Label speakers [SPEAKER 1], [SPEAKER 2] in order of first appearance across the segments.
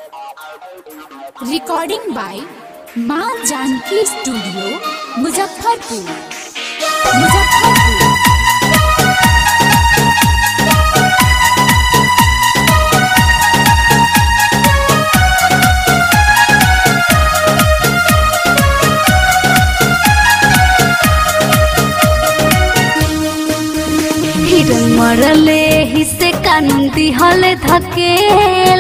[SPEAKER 1] recording by माँ Janaki studio Muzaffarpur Muzaffarpur
[SPEAKER 2] हिरन मरले हिस्से कानून दिहले धकेल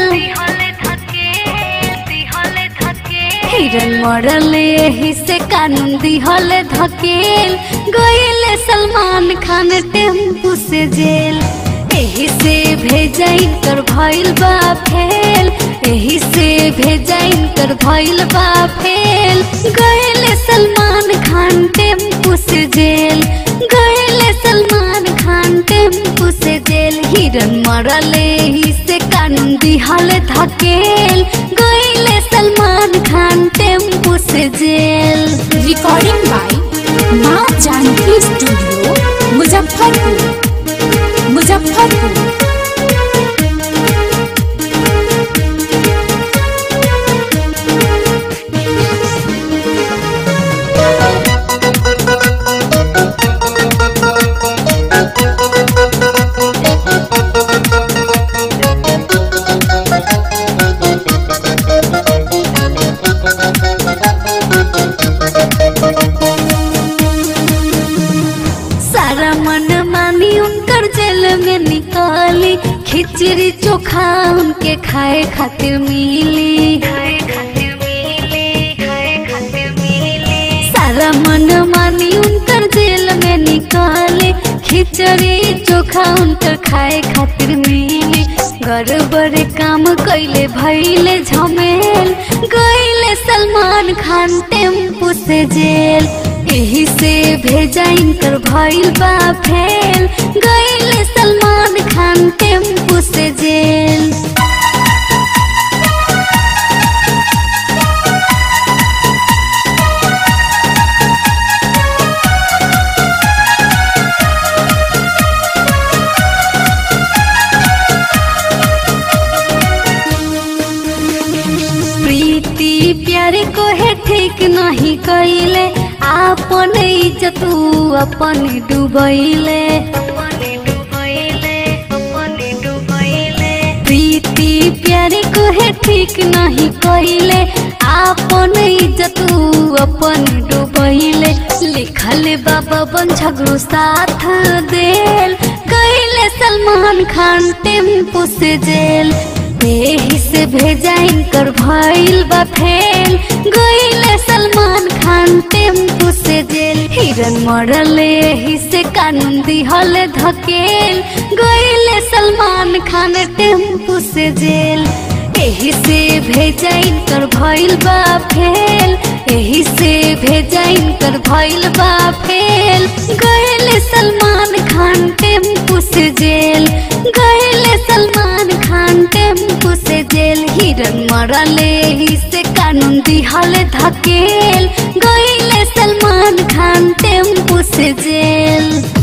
[SPEAKER 2] हिरन मरले हिस्से कानून दिहले धकेल गईले सलमान खान टेम्पू से जेल एही से भेजा इनकर भइल बा फेल एही से भेजा इनकर भइल बा फेल गईले सलमान खान टेम्पू से जेल गईले सलमान खान टेम्पू से जेल हिरन मरले ही से कानून दिहले धकेल गईले सलमान खान टेम्पू से जेल
[SPEAKER 1] रिकॉर्डिंग बाय माँ जानकी स्टूडियो मुजफ्फरपुर मुजफ्फरपुर
[SPEAKER 2] सारा मन मानी उनकर जेल में निकाली खिचड़ी चोखा उनके खाए खातिर मिली सारा मन मानी उनकर जेल में निकाली खिचड़ी चोखा उनकर खाए खातिर मिली गड़बड़ काम कैले भैले झमेल गईले सलमान खान टेम्पू से जेल एही से भेजा इनकर भइल बा फेल गईले सलमान खान टेम्पू से जेल प्रीति प्यारे को है ठीक नहीं कैले आपन इज्जत उ अपन डुबैले प्रीति प्यारे को है ठीक नहीं कैले आपन इज्जत उ अपन डुबैले लिखल बाबा बन झगड़ू साथ देल कैले सलमान खान टेम्पू से जेल एही से भेजा इनकर भइल बा फेल गईले सलमान खान टेम्पू से जेल हिरन मरले एही से कानून दिहले धकेल गईले सलमान खान टेम्पू से जेल एही से भेजा इनकर भइल बा फेल एही से भेजा इनकर भइल बा फेल गईले सलमान खान टेम्पू से जेल गईले सलमान खान टेम्पू से जेल हिरन मरले ही से कानून दिहले धकेल गईले सलमान खान टेम्पू से जेल